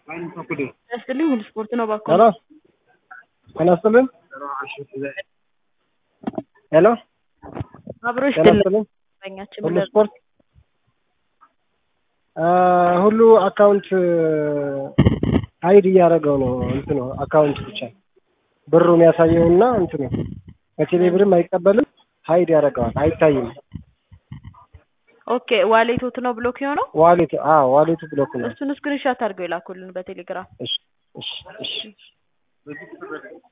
ያስጥልኝ ሁሉ ስፖርት ነው ባኮ ሄሎ ጤና ይስጥልን ሄሎ አብሮሽ ጤና ይስጥልን ድለኛችን ሁሉ ስፖርት ሁሉ አካውንት ሀይድ እያደረገው ነው እንትኑ አካውንት ብቻ ብሩ የሚያሳየው እና እንትኑ በቴሌ ብርም አይቀበልም ሀይድ ያደርገዋል አይታይም ኦኬ ዋሌቶት ነው ብሎክ የሆነው ዋሌቱ አዎ ዋሌቱ ብሎክ ነው እሱን ስክሪንሻት አድርገው የላኩልን በቴሌግራም እሺ እሺ እሺ